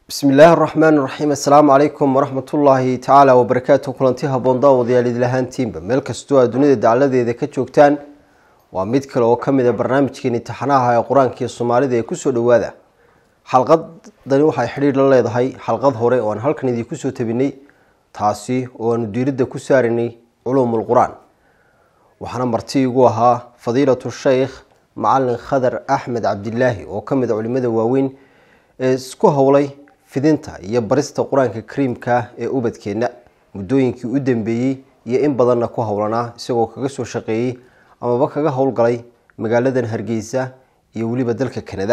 bismi illaahi araxmaan iraxiim assalaamu calaykum waraxmatullaahi tacaala wabarakaatu kulanti haboon daawadayaal idil ahaantiinba meel kastoo aad dunida dacladeeda ka joogtaan waa mid kale oo kamid a barnaamijkeen imtixaanaha ee qur-aanka iyo soomaalida ee kusoo dhawaada xalqadani waxay xidhiir la leedahay xalqad hore oo aan halkan idinku soo tabinay taasi oo aanu diiradda ku saarinay culuumul qur-aan waxaana marti igu ahaa fadiilatu sheykh macalin khadar axmed cabdilaahi oo kamid a culimada waaweyn ee isku howlay fidinta iyo barista qur-aanka kariimka ee ubadkeenna muddooyinkii u dambeeyey iyo in badanna ku howlanaa isagoo kaga soo shaqeeyey amaba kaga howlgalay magaaladan hargeysa iyo weliba dalka kanada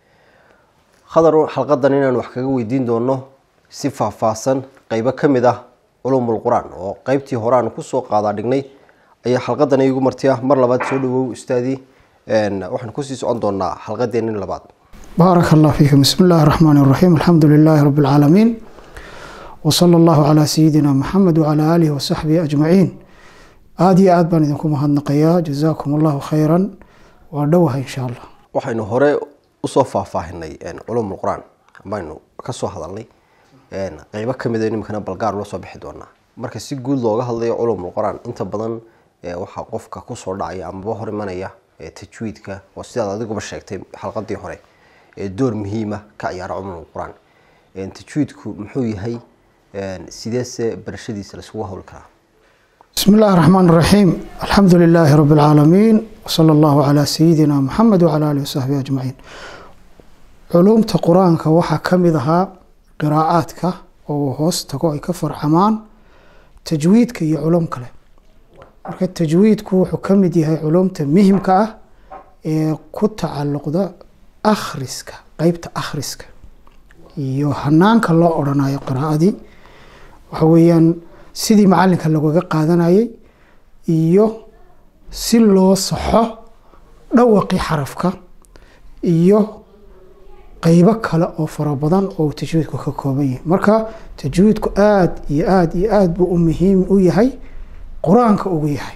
khadar xalqadan inaan wax kaga weydiin doono si faahfaahsan qeybo kamid ah culumul qur-aan oo qeybtii hore aan kusoo qaadaa dhignay ayaa xalqadan igu martiya mar labaad soo dhawow ustaadii waxaan kusii socon doonaa xalqadeenin labaad baarak allah fiikum bismi illaahi raxmaan iraxiim alxamdu lilaahi rabi lcaalamiin wsala allahu calaa sayidina maxamed wacalaa aalihi wasaxbihi ajmaciin aada iyo aad baan idinku mahadnaqayaa jazaakum allahu khayran waa dhowaha insha allah waxaynu hore usoo faahfaahinay culumul qur-aan baynu kasoo hadalnay qeybo kamid nimikana balgaar loo soo bixi doonaa marka si guud looga hadlayo culumul qur-aan inta badan waxaa qofka kusoo dhacaya amaba hor imanaya tajwiidka oo sidaad adiguba sheegtay xalqadii hore ee door muhiima ka ciyaara culumul qur-aan tajwiidku muxuu yahay sideese barashadiisa laisugu howli karaa bismi illaahi raxmaan iraxiim alxamdu lilaahi rabi lcaalamiin wsala allahu calaa sayidina maxamed wacala alihi wasaxbihi ajmaciin culuumta qur-aanka waxaa ka mid ahaa qiraa'aadka oo hoos tago ay ka farcamaan tajwiidka iyo culum kale marka tajwiidku wuxuu ka mid yahay culumta muhimka ah ee ku tacalluqda akhriska qeybta akhriska iyo hanaanka loo odhanayo qiraa'adii waxa weeyaan sidii macalinka lagaga qaadanayay iyo si loo saxo dhawaqii xarafka iyo qeybo kale oo fara badan oo tajwiidku ka kooban yahay marka tajwiidku aada iyo aada iyo aada buu u muhiim u yahay qur-aanka ugu yahay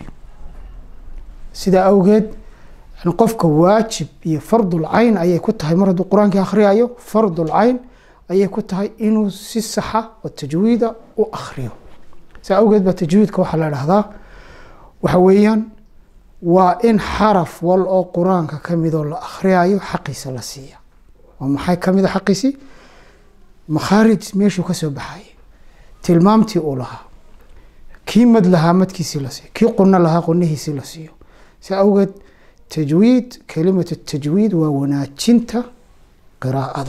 sidaa awgeed qofka waajib iyo fardul cayn ayay ku tahay mar hadduu qur-aankii akhriyayo fardul cayn ayay ku tahay inuu si saxa oo tajwiida u akhriyo saa awgeed baa tajwiidka waxaa la dhahdaa waxa weeyaan waa in xaraf wal oo qur-aanka kamidoo la akhriyayo xaqiisa la siiya oo maxay kamid a xaqiisii makhaarij meeshuu kasoo baxayay tilmaamtii uu lahaa kii mad lahaa madkiisii la siiyo kii quno lahaa qunihiisii la siiyo saa awgeed tajwiid kelimatu tajwiid waa wanaajinta qiraa'ada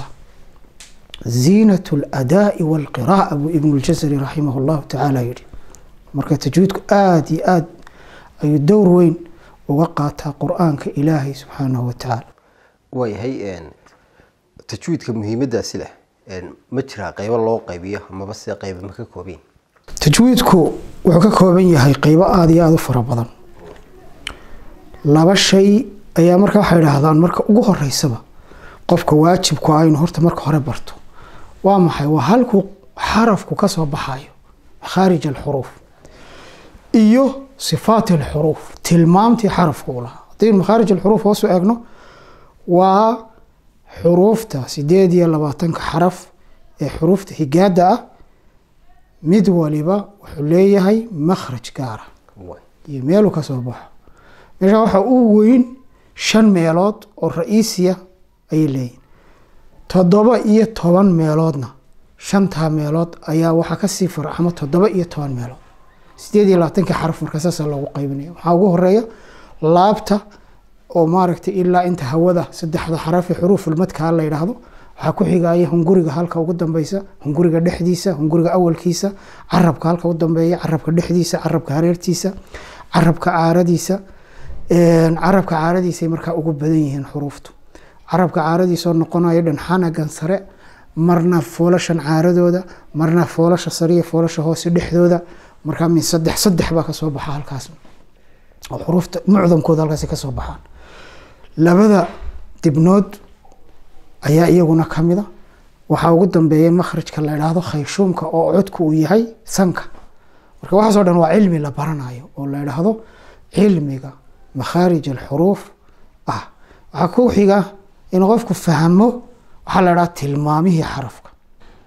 ziinat اladaai wاlqira'a buu ibnu ljasari raximah اllahu tacaala yihi marka tajwiidku aada iyo aada ayuu dowr weyn uga qaataa qur-aanka ilaahay subxaanahu watacaala waayahay tajwiidka muhiimadaasi leh ma jiraa qeybo loo qaybiyo amaba se qeyba ma ka koobayn tajwiidku wuxuu ka kooban yahay qeybo aada iyo aada u fara badan laba shay ayaa marka waxay idhaahdaan marka ugu horeysaba qofka waajibku ah inuu horta marka hore barto waa maxay waa halkuu xarafku kasoo baxayo makhaarij alxuruuf iyo sifaat alxuruuf tilmaamtii xarafku u lahaa haddii makhaarij alxuruuf hoosu eegno waa xuruufta sideed iyo labaatanka xaraf ee xuruufta higaada ah mid waliba wuxuu leeyahay makhraj gaara iyo meeluu kasoo baxo meesha waxaa u weyn shan meelood oo ra-iisiya ayay leeyihin toddoba iyo toban meeloodna shantaa meelood ayaa waxaa kasii farcamo toddoba iyo toban meelood sideed iyo labaatanka xaraf markaa saasa loogu qaybinaya waxaa ugu horeeya laabta oo maaragtay ilaa inta hawada saddexda xaraf ee xuruufulmadkaa la yidhaahdo waxaa ku xigaya hunguriga halka ugu dambeysa hunguriga dhexdiisa hunguriga awalkiisa carabka halka u dambeeya carabka dhexdiisa carabka hareertiisa carabka caaradiisa carabka caaradiisay markaa ugu badan yihiin xuruuftu carabka caaradiisoo noqonayo dhanxanagan sare marna foolashan caaradooda marna foolasha sariya foolasha hoose dhexdooda markaa min saddex saddex baa kasoo baxa halkaas oo xuruufta mucdamkooda halkaas kasoo baxaan labada dibnood ayaa iyaguna kamida waxaa ugu dambeeya makhrajka la idhaahdo khayshuumka oo codku uu yahay sanka marka waxaasoo dhan waa cilmi la baranayo oo la idhaahdo cilmiga makhaarij alxuruuf ah waxaa ku xiga in qofku fahmo waxaa la idhaha tilmaamihii xarafka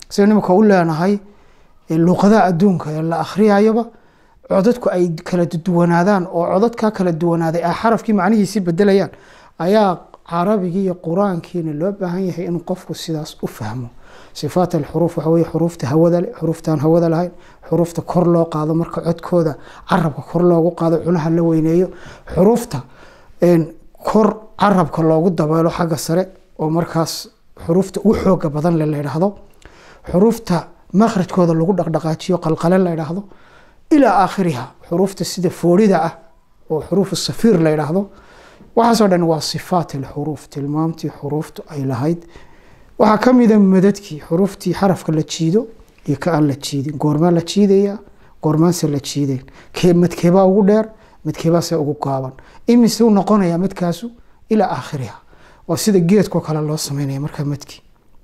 sida nimika u leenahay luuqadaha adduunka ee la akhriyayaba codadku ay kala duwanaadaan oo codadkaa kala duwanaaday ay xarafkii macnihiisii bedelayaan ayaa carabigii iyo qur-aankiina loo baahan yahay inuu qofku sidaas u fahmo sifaat alxuruuf waxa weye xuruufta hawada leh xuruuftaan hawada lahayn xuruufta kor loo qaado marka codkooda carabka kor loogu qaado cunaha la weyneeyo xuruufta kor carabka loogu dabeelo xagga sare oo markaas xuruufta ugu xooga badan le la yidhaahdo xuruufta makhrajkooda lagu dhaqdhaqaajiyo qalqale la yidhaahdo ilaa aakhiriha xuruufta sida foorida ah oo xuruuf safiir la yidhaahdo waxaasoo dhan waa sifaat alxuruuf tilmaamtii xuruuftu ay lahayd waxaa ka mida madadkii xuruuftii xarafka la jiido iyo ka aan la jiidin goormaa la jiidaya goormaanse la jiideen madkeebaa ugu dheer madkeebaase ugu gaaban imise u noqonaya madkaasu ilaa aakhiriha waa sida geedkoo kale loo sameynaya markaa madkii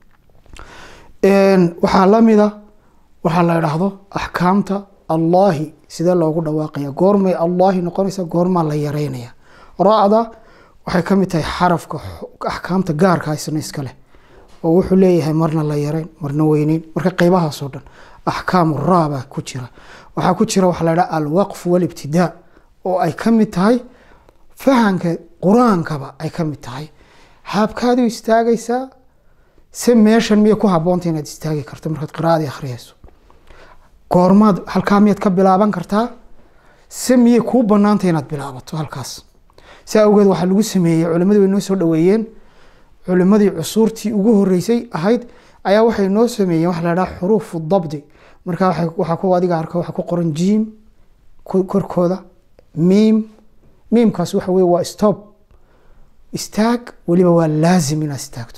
waxaa lamida waxaa la idhaahdo axkaamta allaahi sidee loogu dhawaaqaya goormay allaahi noqonaysa goormaa la yareynaya ra-da waxay ka mid tahay xarafka axkaamta gaarka haysana iska leh oo wuxuu leeyahay marna la yareyn marna weyneyn marka qeybahaasoo dhan axkaamu raabaa ku jira waxaa ku jira waxaa la idhaha alwaqf walibtidaa oo ay ka mid tahay fahanka qur-aankaba ay ka mid tahay haabkaadu istaagaysaa se meeshan miyay ku haboonta inaad istaagi karto markaad qiraadii akhriyayso goormaad halkaa miyaad ka bilaaban kartaa se miyay kuu banaanta inaad bilaabato halkaas si awgeed waxaa lagu sameeyey culimadii way noo soo dhaweeyeen culimadii cusuurtii ugu horeysay ahayd ayaa waxay noo sameeyeen waxa la dhaha xuruufu dabdi marka waxaa ku adiga arka waxaa ku qoran jiim korkooda miim miimkaas waxa weye waa stop istaag weliba waa laazim inaad istaagto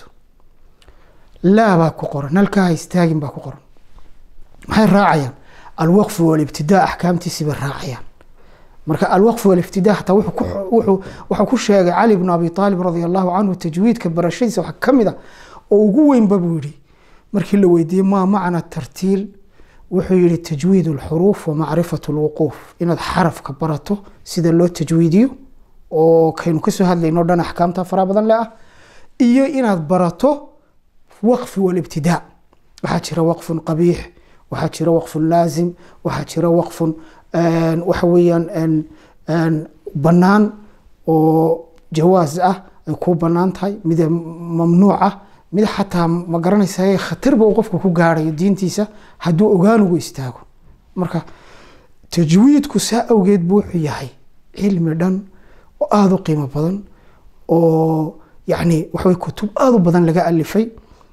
laa baa ku qoran nalkaaha istaagin baa ku qoran maxay raacayaan alwaqfu walibtidaa axkaamtiisibay raacayaan marka alwaqf walibtidaa hataa wuxuu ku sheegay cali bnu abi aalib radi allahu canhu tajwiidka barashadiisa waxaa ka mid a oo ugu weynba buu yihi markii la weydiiyey maa macna tartiil wuxuu yihi tajwiid alxuruuf wa macrifat lwuquuf inaad xarafka barato sida loo tajwiidiyo oo kaynu kasoo hadlayno dhan axkaamta faraha badan le ah iyo inaad barato waqfi walibtidaa waxaa jira waqfun qabiix waxaa jira waqfun laazim waxaa jira waqfun waxa weeyaan bannaan oo jawaas ah ay ku bannaan tahay mid mamnuuc ah mid xataa ma garanaysa khatarba uu qofka ku gaarayo diintiisa hadduu ogaanugu istaago marka tajwiidku saa awgeed buu wuxuu yahay cilmi dhan oo aada u qiimo badan oo yacni waxawey kutub aada u badan laga alifay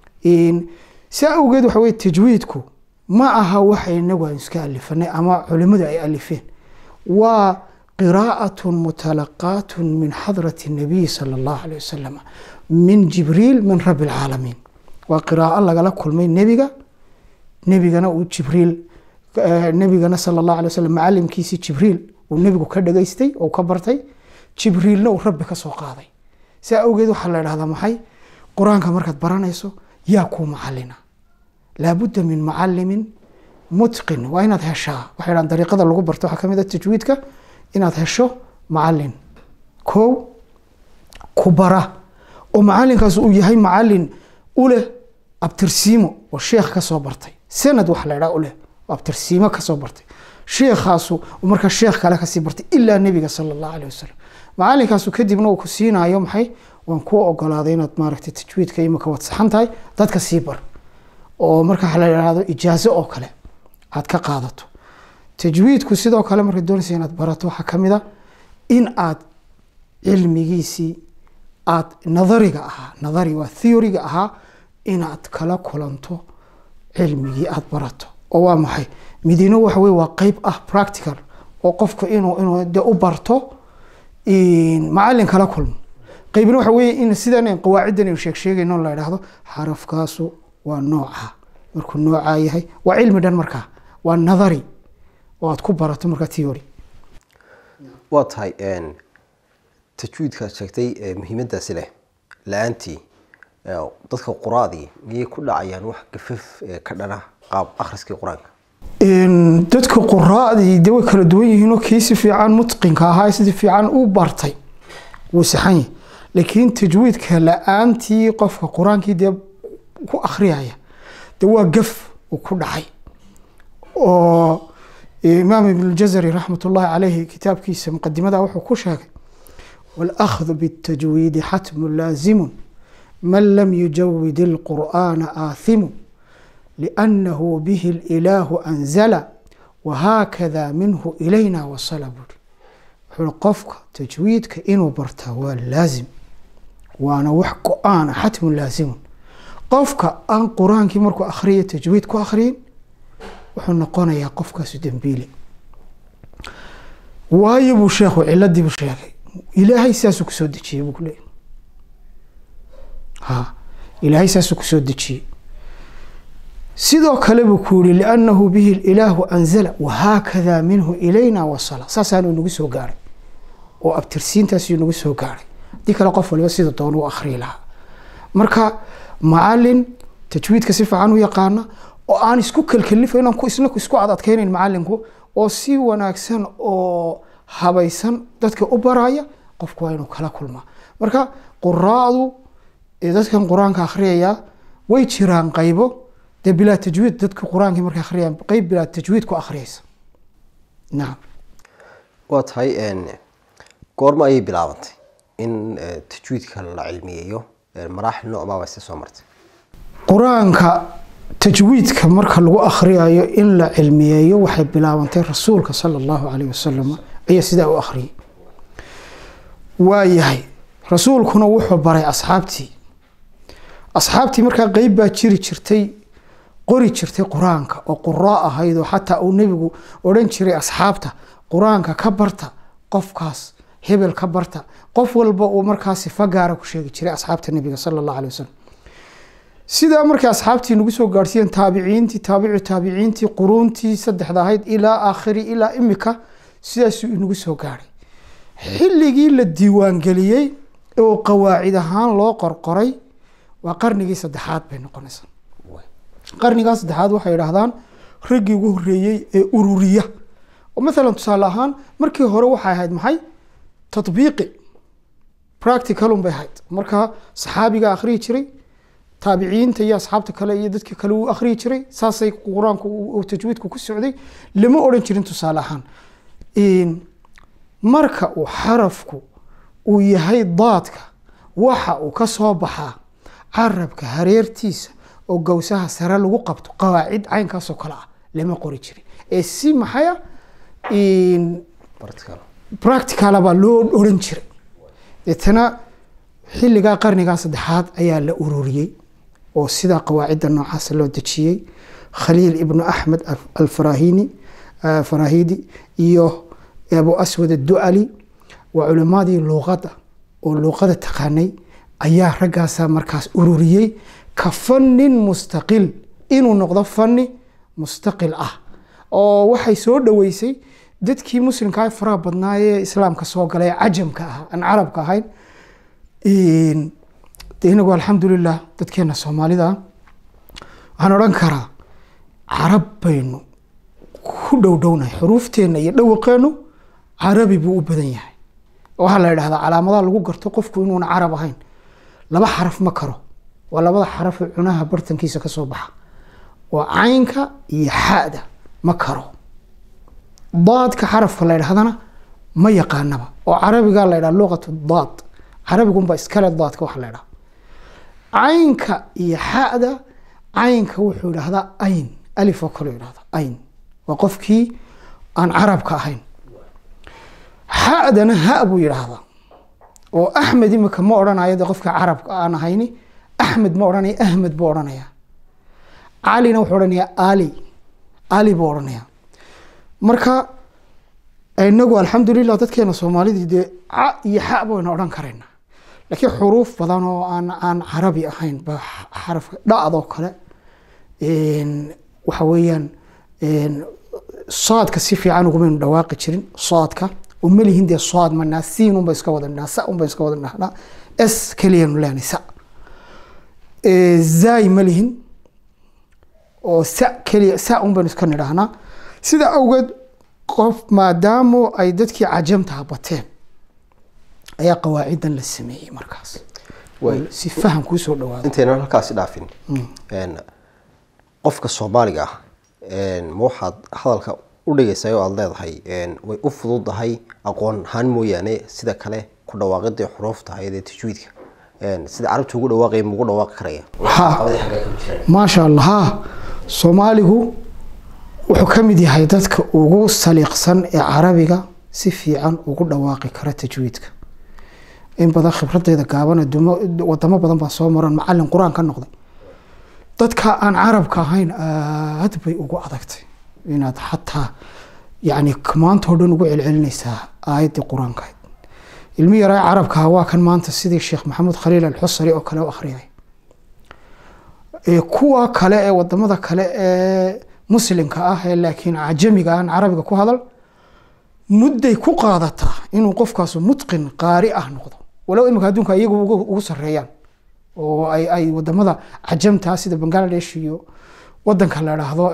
saa awgeed waxa weye tajwiidku ma aha waxa inagu aan iska alifanay ama culimadu ay alifeen waa qiraa'at mutalaqaat min xadrati الnabiy salى اllahu alيه wasalam min jibriil min rabi اlcaalamiin waa qiraa'o lagala kulmay nebiga nebigana uu jibriil nebigana sala اllahu alay wasalam macalimkiisii jibriil uu nebigu ka dhageystay oo ka bartay jibriilna uu rabbi ka soo qaaday saa awgeed waxaa la idhahdaa maxay qur-aanka markaad baranayso yaa kuu macalina laabudda min macalimin mutqin waa inaad heshaa waxay dhahan dariiqada lagu barto waxaa kamid a tajwiidka inaad hesho macalin kow ku bara oo macalinkaas uu yahay macalin uleh abtirsiimo oo sheekh kasoo bartay sanad waxa la idhaha uleh oo abtirsiimo kasoo bartay sheekhaasu markaa sheekh kale kasii bartay ilaa nebiga sala allahu aleh wasalam macalinkaasu kadibna uu ku siinayo maxay waan kuu ogolaaday inaad maaragtay tajwiidka imika waad saxan tahay dadka sii bar oo marka la idhaahdo ijaazo oo kale aad ka qaadato tajwiidku sidoo kale markaad doonaysa inaad barato waxaa kamid a in aad cilmigiisii aad nadariga ahaa nadari waa theoryga ahaa inaad kala kulanto cilmigii aad barato oo waa maxay midino waxa wey waa qeyb ah practical oo qofku inuu inuu de u barto macalin kala kulmo qeybna waxa wey in sidan qawaaciddan aynu sheeg sheegayno la idhaahdo xarafkaasu waa nooca markuu noocaa yahay waa cilmi dhan markaa waa nadari oo aad ku barato markaa theory waa tahay tajwiidkaad sheegtay muhiimadaasi leh la-aantii dadka quraadii miyay ku dhacayaan wax gafaf ka dhana qaab akhriskii qur-aanka dadka quraadii de way kala duwan yihiinoo kii si fiican mutqinka ahaa si fiican u bartay wuu saxan yahay laakiin tajwiidka la-aantii qofka qur-aankii dee ku akhriyaya de waa gaf uu ku dhacay oo imaam ibn ljazari raxmat ullahi caleyhi kitaabkiisa muqadimada wuxuu ku sheegay wاlأkhdu bالtajwiidi xatmu laazimu man lam yujawid اlqur'ana aathimu liأnnahu bihi اlإilaahu anzala wahaakada minhu ilayna wasala buuri wuxuu qofka tajwiidka inuu bartaa waa laazim waana wax go-aana xatmu laazimun qofka aan qur-aankii markuu akhriya tajwiid ku akhriyin wuxuu noqonayaa qofkaasu dembiile waayo buu sheekhu ciladii buu sheegay ilaahay saasuu kusoo dejiyey buu kuleeyay ha ilaahay saasuu kusoo dejiyey sidoo kale buu ku yihi liannahu bihi ilaahu anzala wahaakada minhu ilayna wasala saasaanu inagu soo gaaray oo abtirsiintaasuu inagu soo gaaray haddii kale qof waliba sida doon u akhriyi lahaa marka macalin tajwiidka si fiican u yaqaana oo aan isku kelkelifo inaan isna isku adadkeynayn macalinku oo si wanaagsan oo habaysan dadka u baraya qofku waa inuu kala kulmaa marka quraacdu dadkan qur-aanka akhriyaya way jiraan qaybo dee bilaa tajwiid dadka qur-aankii markay akhriyaan qeyb bilaa tajwiid ku akhriyaysa nacam waa tahay goorma ayay bilaabantay in tajwiidka la cilmiyeeyo maraaxil noocmaaba ise soo martay qur-aanka tajwiidka marka lagu akhriyayo in la cilmiyeeyo waxay bilaabantay rasuulka sala allahu caleyh wasalam ayaa sidaa u akhriyay waa yahay rasuulkuna wuxuu baray asxaabtii asxaabtii markaa qeyb baa jiri jirtay qori jirtay qur-aanka oo quraa ahayd oo xataa uu nebigu odhan jiray asxaabta qur-aanka ka barta qofkaas hebel ka barta qof walba uu markaa sifa gaara ku sheegi jiray asxaabta nebiga sala allah alay wasalam sidaa markay asxaabtii nagu soo gaadhsiiyeen taabiciintii taabici taabiciintii quruuntii saddexda ahayd ilaa aakhiri ilaa imika sidaasuu inagu soo gaadhay xilligii la diiwaangeliyey oo qawaacid ahaan loo qorqoray waa qarnigii saddexaad bay noqonaysaa qarnigaa saddexaad waxay idhaahdaan raggii ugu horeeyey ee ururiya oo maalan tusaale ahaan markii hore waxay ahayd maxay tatbiiqi practicalun bay ahayd marka saxaabiga akhriyi jiray taabiciinta iyo asxaabta kale iyo dadka kale uu akhriyi jiray saasay qur-aanku tajwiidku ku socday lama odhan jirin tusaale ahaan marka uu xarafku uu yahay daadka waxa uu ka soo baxaa carabka hareertiisa oo gowsaha sare lagu qabto qawaacid caynkaasoo kale ah lama qori jirin ee si maxaya practicala baa loo odhan jiray deetana xilligaa qarnigaa saddexaad ayaa la ururiyey oo sidaa qawaacidda noocaasa loo dejiyey khaliil ibnu axmed alfarahini farahidi iyo abu aswad addu'ali waa culimadii luuqadda oo luuqada taqaanay ayaa raggaasaa markaas ururiyey ka fannin mustaqil inuu noqdo fanni mustaqil ah oo waxay soo dhoweysay dadkii muslimkaa faraha badnaayee islaamka soo galay ee cajamka ahaa aan carabka ahayn de inagu alxamdulilah dadkeena soomaalida waxaan odhan karaa carab baynu ku dhowdhownahay xuruufteenna iyo dhawaqeenu carabi buu u badan yahay waxaa la idhahdaa calaamadaha lagu garto qofku inuuna carab ahayn laba xaraf ma karo waa labada xarafee cunaha bartankiisa ka soo baxa waa caynka iyo xada ma karo daadka xarafka la ydhahdana ma yaqaanaba oo carabiga la ydhaha luqatu daad carabigunba iskale daadka waxa la ydhaha caynka iyo xada caynka wuxuu idhahdaa ayn alif oo kale idhahda ayn waa qofkii aan carabka ahayn xadana ha buu yidhaahdaa oo axmed imika ma odhanayo de qofka carabka aan ahayni axmed ma odhanaya ahmed buu odhanaya calina wuxuu odhanaya ali ali buu odhanaya marka inagu alxamdulilah dadkeena soomaalidii dee ca iyo xa baynu odhan karayna laakiin xuruuf badan oo aan aan carabi ahayn ba xarafka dhacdoo kale waxa weeyaan soadka si fiican ugumaynu dhawaaqi jirin soadka oo malihin dee soad manaa siin unba iska wada dhahnaa sa unba iska wada dhahnaa s keliyanu leenay sa zay malihin oo sa keliya sa un baynu iska nidhaahnaa sida awgeed qof maadaamo ay dadkii cajamtaha bateen ayaa qawaacidan la sameeyey markaas si faham kuu soo dhawaado intaynan halkaasi dhaafin qofka soomaaliga ah ma waxaad hadalka u dhigaysaa oo aada leedahay way u fududahay aqoon ahaan mooyaane sida kale ku dhawaaqidii xuruufta ahayd ee tajwiidka sida carabta ugu dhawaaqaya maugu dhawaaqi karaya ha maasha allah ha soomaaligu wuxuu ka mid yahay dadka ugu saliiqsan ee carabiga si fiican ugu dhawaaqi kara tajwiidka in badan khibradeeda gaaban wadamo badan baa soo maran macalin qur-aan ka noqday dadka aan carabka ahayn aad bay ugu adagtay inaad xataa yani maantao dhan ugu celcelinaysaa aayaddii qur-aankahayd ilmi yaraa carabkaha waa kan maanta sidii sheekh maxamuud khaliil alxusari oo kale u akhriyay kuwa kale ee wadamada kale ee muslimka ah ee laakiin cajamiga aan carabiga ku hadal mudday ku qaadataa inuu qofkaasu mutqin qaari ah noqdo walow imika adduunka iyagu ugu sareeyaan oo ay wadamada cajamtaa sida bangladesh iyo wadanka la dhaahdo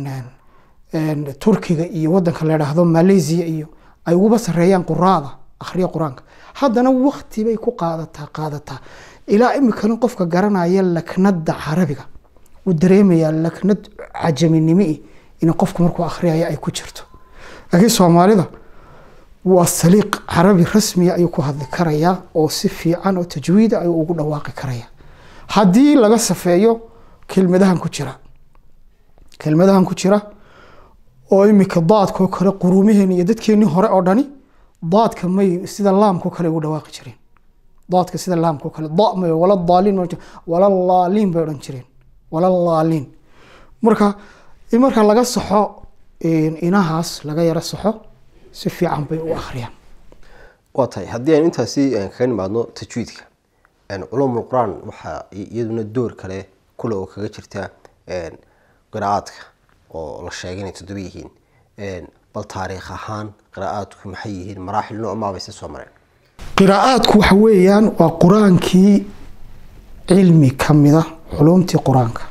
turkiga iyo wadanka la dhaahdo malaysia iyo ay uguba sareeyaan quraada akhriya qur-aanka haddana wakti bay ku qaadataa qaadataa ilaa imikana qofka garanaya laknada carabiga uu dareemayaa laknad cajaminimi in qofku markuu akhriyaya ay ku jirto laakiin soomaalida waa saliiq carabi rasmiya ayuu ku hadli karayaa oo si fiican oo tajwiida ayuu ugu dhawaaqi karaya haddii laga safeeyo kelmadahan ku jira kelmadahan ku jira oo imika daadkao kale quruumaheen iyo dadkeenii hore oo dhani daadka may sida laamko kale ugu dhawaaqi jireen daadka sida laamko kale damay wala daaliin wala laaliin bay odhan jireen wala laaliin marka in marka laga saxo inahaas laga yaro saxo si fiican bay u akhriyaan waa tahay haddii aynu intaasi kaga nimaadno tajwiidka culumul qur-aan waxaa iyaduna door kale kule oo kaga jirta qiraa'aadka oo la sheegay inay toddoba yihiin bal taariikh ahaan qiraa'aadku maxay yihiin maraaxil noocmaabayse soo mareen qiraa'aadku waxa weeyaan waa qur-aankii cilmi ka mida culumtii qur-aanka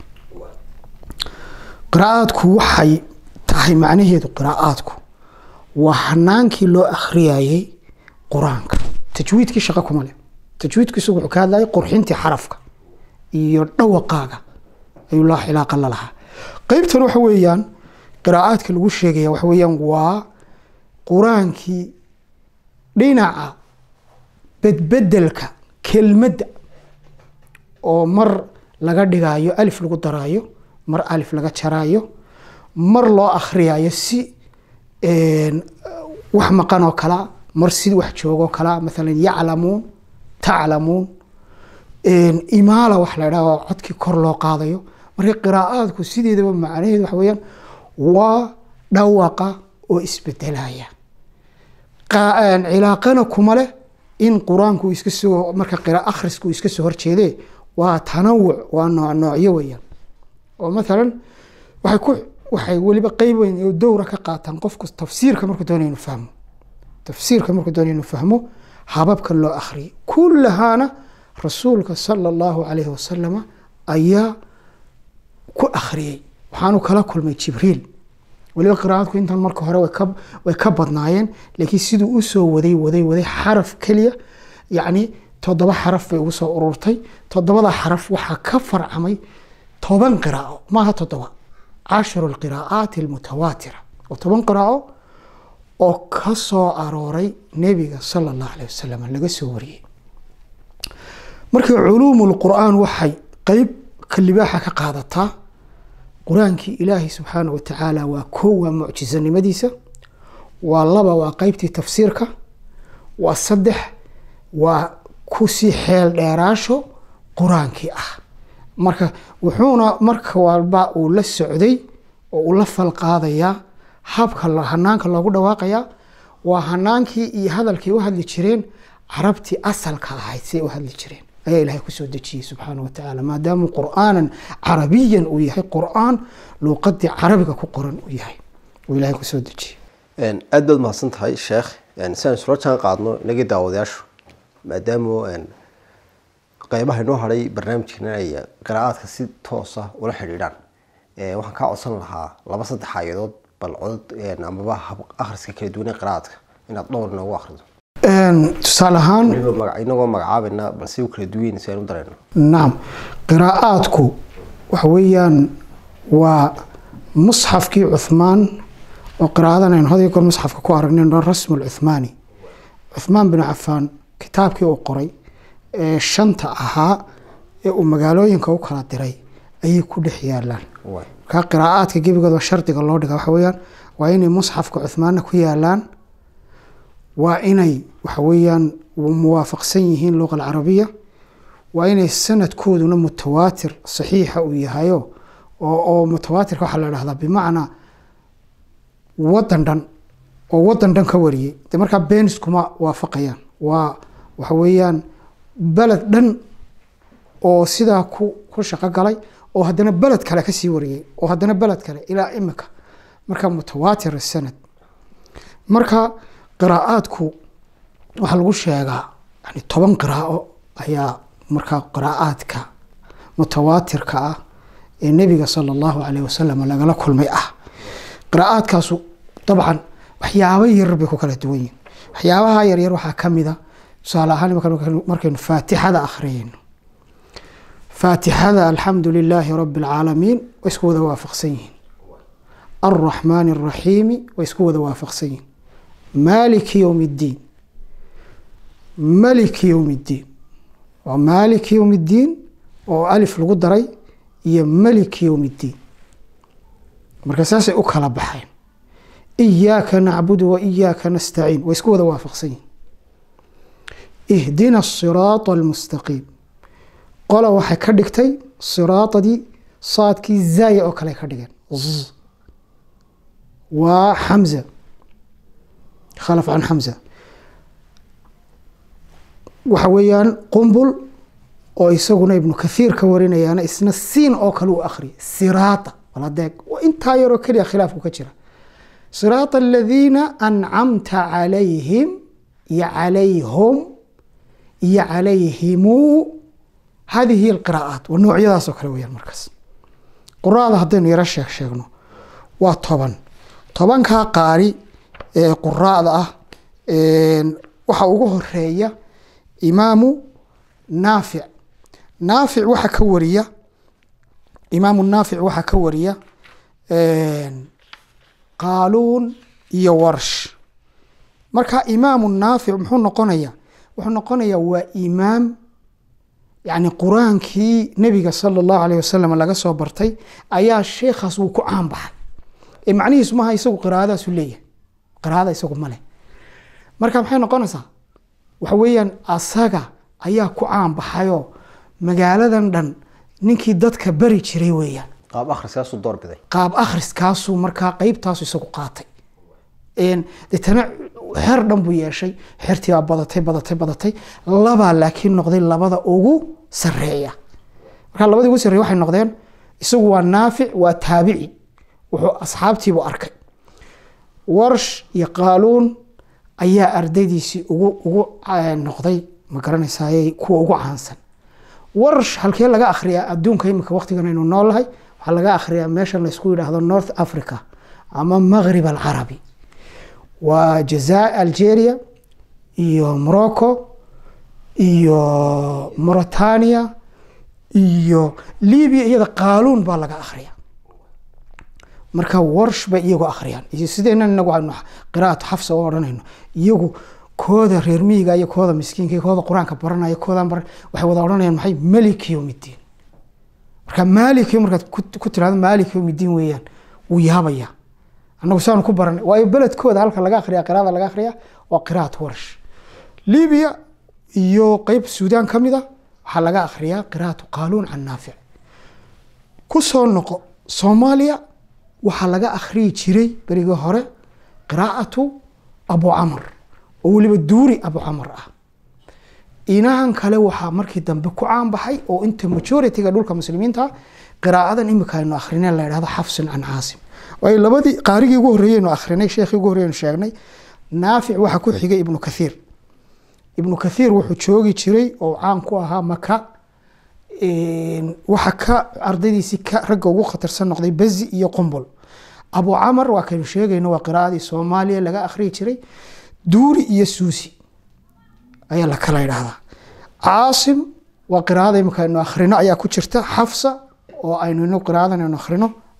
qiraa'aadku waxay tahay macnaheedu qiraa'aadku waa hanaankii loo akhriyayay qur-aanka tajwiidkii shaqo kuma leh tajwiidku isagu wuxuu ka hadlayay qurxintii xarafka iyo dhawaqaaga ayuu laa xilaaqa la lahaa qeybtan waxa weeyaan qiraa'aadka lagu sheegaya waxa weeyaan waa qur-aankii dhinaca bedbedelka kelmadda oo mar laga dhigaayo alif lagu daraayo mar alif laga jaraayo mar loo akhriyayo si wax maqan oo kalea mar si wax joogoo kalea maalan yaclamuun taclamuun imaala wax la dhaha codkii kor loo qaadayo marka qiraa'aadku sideedaba macnaheedu waxa weeyaan waa dhawaqa oo isbedelaya cilaaqana kuma leh in qur-aanku iska soo marka qira akhrisku iska soo horjeede waa tanawuc waa nooc noocyo weeyaan oo maalan waxay ku waxay weliba qeyb weyn oo dowra ka qaataan qofku tafsiirka markuu doonaya inuu fahmo tafsiirka markuu doonaya inuu fahmo hababka loo akhriyay kullahaana rasuulka sala allahu calayhi wasalama ayaa ku akhriyey waxaanu kala kulmay jibriil weliba qiraa'adku intan marka hore way ka badnaayeen laakiin siduu usoo waday waday waday xaraf keliya yacni toddoba xaraf bay ugu soo ururtay toddobada xaraf waxaa ka farcamay toban qiraa'o maaha toddoba casharu alqiraa'aati almutawaatira oo toban qiraa'o oo ka soo arooray nebiga sala allahu alayh wasalam laga soo wariyey marka culuumu lqur'aan waxay qeyb kalibaaxa ka qaadataa qur-aankii ilaahay subxaana wa tacaala waa koo waa mucjisanimadiisa waa laba waa qeybtii tafsiirka waa saddex waa kusii xeel dheeraasho qur-aankii ah marka wuxuuna marka walba uu la socday oo uu la falqaadayaa habka hanaanka loogu dhawaaqayaa waa hanaankii iyo hadalkii u hadli jireen carabtii asalka ahayd siay u hadli jireen ayaa ilahay kusoo dejiyey subxaana wa tacaala maadaama qur'aanan carabiyan uu yahay qur'aan luuqadii carabiga ku qoran uu yahay uu ilahay kusoo dejiyey aad baad mahadsan tahay sheekh si aan isula jaan qaadno inagii daawadayaashu maadaama qeybaha inoo hadhay barnaamijkeena ay qiraa'aadka si toosa ula xidhiidhaan waxaan kaa codsan lahaa laba saddex aayadood bal codod amaba akhriska kala duwan ee qiraa'aadka inaad dhowr inoogu akhrido tusaale ahaan inagoo magacaabayna balse u kala duwan si aan u dareyno nacam qiraa'aadku waxa weeyaan waa musxafkii cuhmaan oo qiraadan aynu had iyo goor musxafka ku aragnay rasmu lcuhmaani cuhmaan bin cafaan kitaabkii uu qoray ee shanta ahaa ee uu magaalooyinka u kala diray ayay ku dhex yaalaan markaa qiraa'aadka gebigooda shardiga loo dhiga waxa weyaan waa inay musxafka cuhmaanna ku yaalaan waa inay waxa weeyaan muwaafaqsan yihiin luqa alcarabiya waa inay sanadkooduna mutawaatir saxiixa uu yahayo oo mutawaatirka waxaa la dhahdaa bimacnaa wadan dhan oo wadan dhan ka wariyey de markaa beenis kuma waafaqayaan waa waxa weeyaan beled dhan oo sidaa ku ku shaqo galay oo haddana beled kale kasii wariyey oo haddana beled kale ilaa imika marka mutawaatir sanad marka qiraa'aadku waxaa lagu sheegaa yani toban qiraa'o ayaa markaa qiraa'aadka mutawaatirka ah ee nebiga sala allahu caleyh wasalam lagala kulmay ah qiraa'aadkaasu dabcan waxyaabo yaryar bay ku kala duwan yihin waxyaabaha yaryar waxaa ka mida tusaale ahaan markaynu faatixada akhriyayno faatixada alxamdu lilaahi rabi alcaalamiin way isku wada waafaqsan yihiin alraxmaani alraxiimi way isku wada waafaqsan yihiin maaliki yowm iddiin maliki yowm iddiin waa maaliki yowm iddiin oo alif lagu daray iyo maliki yowm iddiin marka saasay u kala baxeen iyaaka nacbudu wa iyaaka nastaciin way isku wada waafaqsan yihin ihdina asiraata almustaqiim qola waxay ka dhigtay siraatadii saadkii zaaya oo kale ka dhigeen waa xamza khalaf can xamza waxa weeyaan qumbul oo isaguna ibnu kathiir ka warinayaana isna siin oo kale u akhriyay siraata waladeeg intaa yaroo keliya khilaafku ka jira siraata aladiina ancamta calayhim iyo calayhum iyo calayhimu hadihi alqiraa'aat waa noocyadaasoo kale weyaan markaas quraada haddaynu yaro sheeg sheegno waa toban tobankaa qaari ee quraada ah waxaa ugu horeeya imaamu naafic naafic waxaa ka wariya imaamu naafic waxaa ka wariya qaaluun iyo warsh marka imaamu naafic muxuu noqonaya wuxuu noqonayaa waa imaam yani qur-aankii nebiga sala allahu alayh wasalam laga soo bartay ayaa sheekhaas wuu ku caan baxay ee macnihiisu maaha isagu qiraa'adaasu leeyahay qiraa'ada isagu ma leh marka maxay noqonaysaa waxa weeyaan asaga ayaa ku caan baxayoo magaaladan dhan ninkii dadka bari jiray weeyaan qaab akhriskaasuu doorbiday qaab akhriskaasuu markaa qeybtaasu isagu qaatay deetana xer dhan buu yeeshay xertiibaa badatay badatay badatay labaa laakiin noqday labada ugu sareeya markaa labadii ugu sarreeya waxay noqdeen isagu waa naafic waa taabici wuxuu asxaabtiibu arkay warsh iyo qaaluun ayaa ardaydiisii ugu ugu noqday ma garanaysaay kuwa ugu caansan warsh halkee laga akhriyaa adduunka imika waqtigan aynu noolahay waxaa laga akhriyaa meesha laysku yidhaahdo north africa ama maghrib alcarabi waa jaza algeria iyo morocco iyo mauritania iyo libya iyada qaaluun baa laga akhriya marka warsh bay iyagu akhriyaan iyo sideenan inagu aynu qiraa'atu xafsa u odhanayno iyagu kooda reer miyiga iyo kooda miskiinka iyo kooda qur-aanka baranaya koodan baran waxay wada odhanayaan maxay malik yowmiddiin marka maalik markaad ku tirahdo maalik yowmiddiin weeyaan wuu yaabaya annagu saanu ku baranay waayo beledkooda halka laga akhriya qiraada laga akhriya waa qiraat warsh libiya iyo qeyb suudaan ka mid a waxaa laga akhriyaa qiraatu qaaluun can naafic ku soo noqo soomaaliya waxaa laga akhriyi jiray berigii hore qiraa'atu abu camar oo weliba duuri abu camar ah inahan kale waxaa markii dambe ku caan baxay oo inta majority-ga dhulka muslimiinta qiraa'adan imika aynu akrineen la yidhahdo xafsin can caasim waayo labadii qaarigii ugu horreeyeynu akrinay sheekhii ugu horreyenu sheegnay naafic waxaa ku xigay ibnu kathiir ibnu kathiir wuxuu joogi jiray oo caan ku ahaa maka waxa ka ardaydiisii ka ragga ugu khatarsan noqday bezi iyo qumbul abu camar waa kaynu sheegayno waa qiraa'adii soomaaliya laga akhriyi jiray duuri iyo suusi ayaa la kala yidhaahdaa caasim waa qiraa'ada imika aynu akhrino ayaa ku jirta xafsa oo aynu inu qiraa'adan aynu akhrino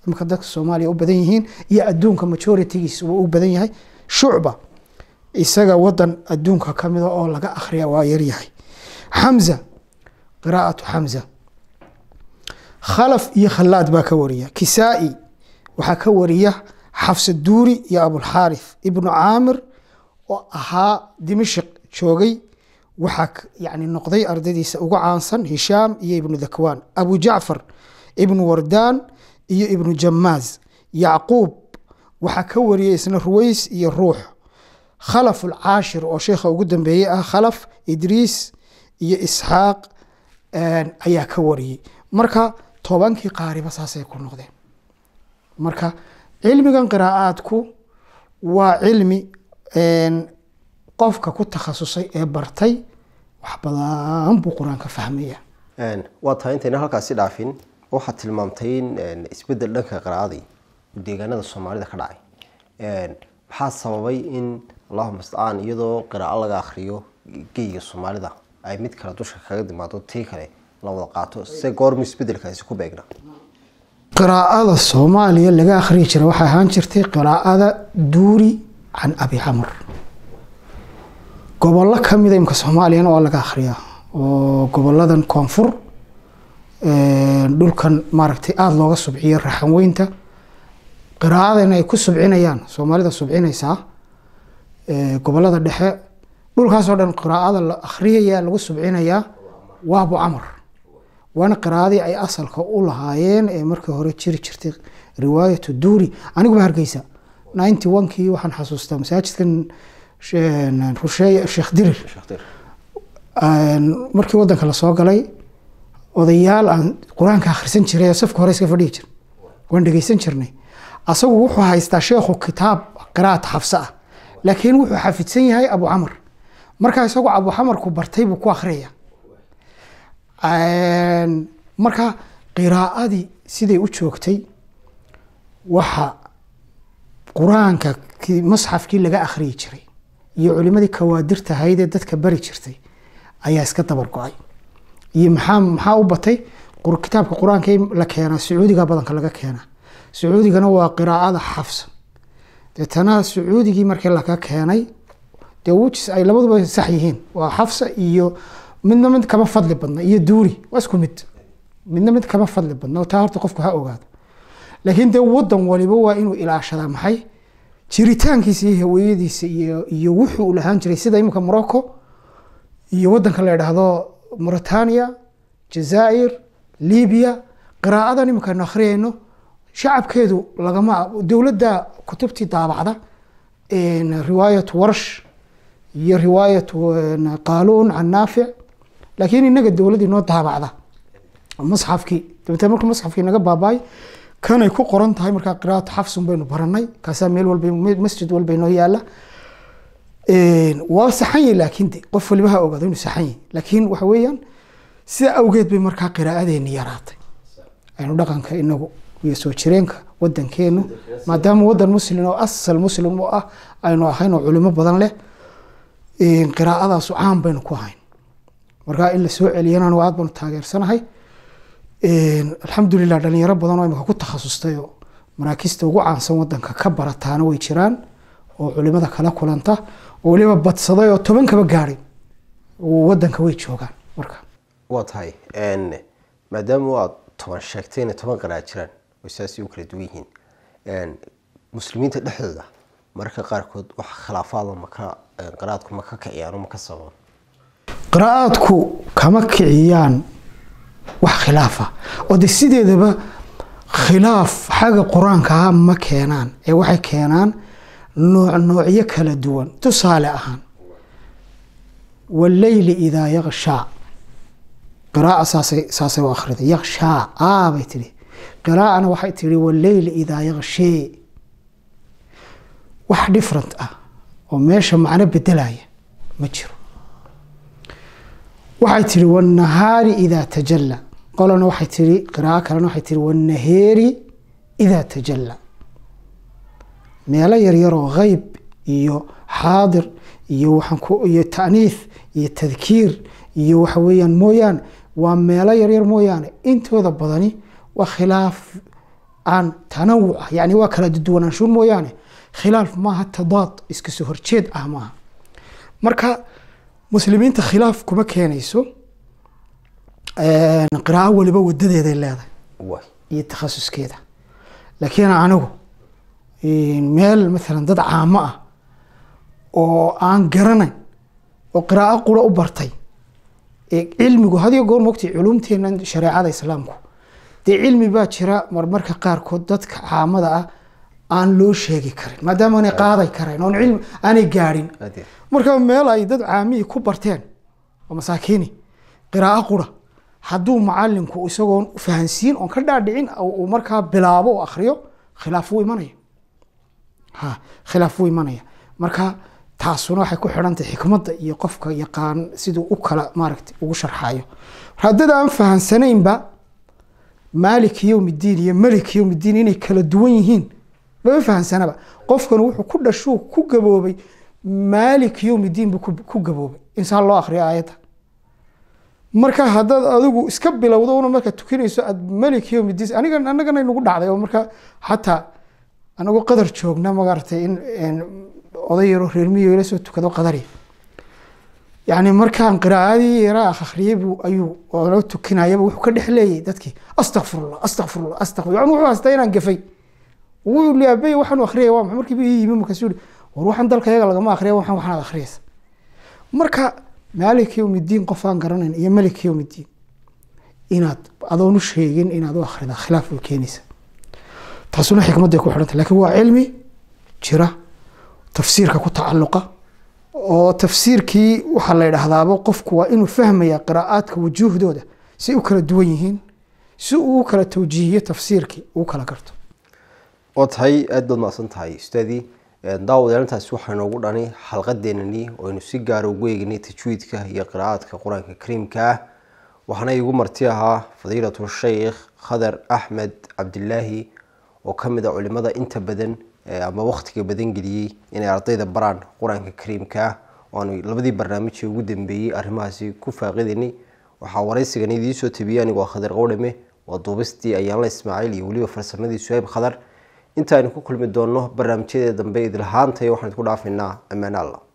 imika dadka soomaaliya u badan yihiin iyo adduunka majoritigiis uu u badan yahay shucba isaga wadan adduunka ka mida oo laga akhriya waa yaryahay xamza qiraa'atu xamza khalaf iyo khalaad baa ka wariya kisaa-i waxaa ka wariya xafsa duuri iyo abulxaarith ibnu caamir oo ahaa dimashik joogay waxaa yani noqday ardadiisa ugu caansan hishaam iyo ibnu dakwaan abu jacfar ibnu wardaan iyo ibnu jamaaz yacquub waxaa ka wariyay isna ruways iyo ruux khalaf alcaashir oo sheekha ugu dambeeyey ah khalaf idriis iyo isxaaq ayaa ka wariyey marka tobankii qaariba saasay ku noqdeen marka cilmigan qiraa'aadku waa cilmi qofka ku takhasusay ee bartay wax badan buu qur-aanka fahmaya waa tahay intayna halkaasi dhaafin waxaad tilmaamtay in isbedel dhanka qiraa'adii deegaanada soomaalida ka dhacay maxaa sababay in allahuma stacaan iyadoo qiraa'o laga akhriyo geyga soomaalida ay mid kale dusha kaga timaado tii kale la wada qaato se goormu isbedelkaasi ku beegna qiraa'ada soomaaliya laga akhriyi jira waxay ahaan jirtay qiraa'ada duuri can abi camr gobollo kamida imka soomaaliyana waa laga akhriyaa oo goboladan koonfur dhulkan maaragtay aada looga subciyo raxan weynta qiraa'adana ay ku subcinayaan soomaalida subcinaysaa gobolada dhexe dhulkaasoo dhan qiraa'ada la akhriyaya lagu subcinayaa waa abu camar waana qiraa'adii ay asalka u lahaayeen ee markii hore jiri jirtay riwaayatu duuri aniguba hargeysa ninety one kii waxaan xasuustaa masaajidkan rusheeye sheekh dirir markii wadanka lasoo galay odayaal aan qur-aanka akhrisan jiray oo safka hore iska fadhihi jir waan dhegeysan jirnay asagu wuxuu haystaa sheekhu kitaab qiraa'at xafse ah laakiin wuxuu xafidsan yahay abu camar markaa isagu abu camarku bartay buu ku akhriyaya marka qiraa'adii siday u joogtay waxa qur-aanka masxafkii laga akhriyi jiray iyo culimadii kawaadirta ahayd ee dadka bari jirtay ayaa iska dabar go-ay iyo maxaa maxaa u batay kitaabka qur-aanka la keenaa sacuudiga badanka laga keenaa sacuudigana waa qiraa'ada xafsa deetana sacuudigii markii laga keenay dee wujis ay labaduba sax yihiin waa xafsa iyo midna mid kama fadli badna iyo duuri waa isku mid midna mid kama fadli badna taa horta qofku ha ogaado laakiin dee wadan waliba waa inuu ilaashadaa maxay jiritaankiisa iyo haweyadiisa iyo iyo wuxuu lahaan jiray sida imika morocco iyo wadanka la idhaahdo mauritania jazaa'ir libiya qiraa'adan imikaanu akhriyayno shacabkeedu lagama dowladda kutubtii daabacda riwaayat warsh iyo riwaayat qaaluun can naafic laakiin inaga dowladdii noo daabacda masxafkii dabeetee markuu masxafkii naga baabaay kanay ku qoran tahay markaa qiraa'atu xafsun baynu baranay kaasaa meel walba masjid walba inoo yaala waa saxan yahi laakiin de qof waliba ha ogaado inuu saxan yahi laakiin waxa weeyaan sida awgeed bay markaa qiraa'adeeni yaraatay aynu dhaqanka inagu iyo soo jireenka wadankeenu maadaama wadan muslim oo asal muslim u ah aynu ahayn oo culimo badan leh qiraa'adaasu caan baynu ku ahayn markaa in la soo celiyana anigu aad baanu taageersanahay alxamdulilah dhalinyaro badan oo imika ku takhasustay oo maraakista ugu caansan wadanka ka barataana way jiraan oo culimada kala kulanta oo weliba badsaday oo toban kaba gaadhay wadanka way joogaan marka waa tahay maadaama aad toban sheegtay inay toban qira'a jiraan oo saasi u kala duwan yihiin muslimiinta dhexdooda mararka qaarkood wax khilaafaada maka qiraa'adku ma ka kiciyaan oo ma ka sababan qiraa'aadku kama kiciyaan wax khilaafa oo de sideedaba khilaaf xagga qur-aanka ah ma keenaan ee waxay keenaan nooc noocyo kala duwan tusaale ahaan waleyli idaa yakshaa qiraa'a saasay saasay u akhriday yakshaa aa bay tihi qiraa'ana waxay tihi waleyli idaa yakshee wax different ah oo meesha macno bedelaya ma jiro waxay tihi wanahaari idaa tajalla qolana waxay tihi qiraa'o kalena waxay tihi wanaheeri idaa tajalla meelo yaryar oo hayb iyo xaadir iyo waxaan ku iyo ta'niis iyo tadkiir iyo waxa weeyaan mooyaane waa meelo yaryar mooyaane intooda badani waa khilaaf aan tanawuc ah yani waa kala duwanaansho mooyaane khilaaf maaha tadaad iska soo horjeed ah maaha marka muslimiinta khilaaf kuma keenayso qiraa'o waliba wadadeeday leedahay waay iyo takhasuskeeda laakiin anigu meel maalan dad caamo ah oo aan garanayn oo qiraa'o qura u bartay ee cilmigu hadiyo goor mogtay culumteena shareecada islaamku dee cilmi baa jira marmarka qaarkood dadka caamada ah aan loo sheegi karin maadaama aanay qaaday karayn oon cilmi aanay gaadhin aad iyo marka meel ay dad caamihii ku barteen oo masaakiini qiraa'o qura hadduu macalinku isagoon fahansiin oon ka dhaadhicin uu markaa bilaabo oo akhriyo khilaaf wuu imanaya ha khilaaf wuu imanaya marka taasuna waxay ku xidhantahay xikmadda iyo qofka yaqaan siduu u kala maaragta ugu sharxayo haddada aan fahansanaynba maalik yowmiddiin iyo melik yowmiddiin inay kala duwan yihiin mama fahansanaba qofkan wuxuu ku dhashuu ku gaboobay maalik yowmiddiin buu ku- ku gaboobay insaan loo akhriyo aayadda marka haddaad adigu iska bilowdo una markaa tukanayso aad malik yowmiddiin aniga annagana nagu dhacday oo marka xataa anagoo qadar joogna magaratay in in oday yaroo reer miyiga ila soo tukado qadari yani markaan qiraa'adii yaraa akhriyay buu ayuu oo loo tukinayaba wuxuu ka dhex leeyay dadkii astakfirullah astakfirullah astakfir yani wuxuu haystaa inaan gafay wuu liyaabay waxaanu akhriyay waa maxay markii buu ii yimi markaasuu yihi war waxaan dalka yaga lagama akhriya waxaan waxaad akhriyaysa marka maalik yowmiddiin qof aan garanayn iyo malik yowmiddiin inaad adoon u sheegin inaad u akhrida khilaaf bay keenaysa taasuna xikmadday ku xidhanta laakiin waa cilmi jira tafsiirka ku tacalluqa oo tafsiirkii waxaa la yidhaahdaaba qofku waa inuu fahmaya qiraa'aadka wujuuhdooda si u kala duwan yihiin si uu u kala tawjiihiyo tafsiirkii uu kala garto oo tahay aada baad mahadsan tahay ustaadii daawadayaantaasi waxaa inoogu dhani xalqadeenani oo aynu si gaara ugu eegnay tajwiidka iyo qiraa'aadka qur-aanka kariimka ah waxaana igu marti ahaa fadiilatu sheikh khadar axmed cabdilaahi oo ka mid a culimada inta badan eh, ama wakhtiga badan geliyey inay ardayda baraan qur-aanka kariimka ah oo aanu labadii barnaamijii ugu dambeeyey arrimahaasi ku faaqidaynay waxaa waraysigan idiin soo tabiyey anigoo khadar qowdhame waa duubistii ayaanla ismaaciil iyo weliba farsamadii suhayb khadar intaaynu ku kulmi doonno barnaamijyadee dambe idilhaantay waxaan idku dhaafaynaa ammaan allah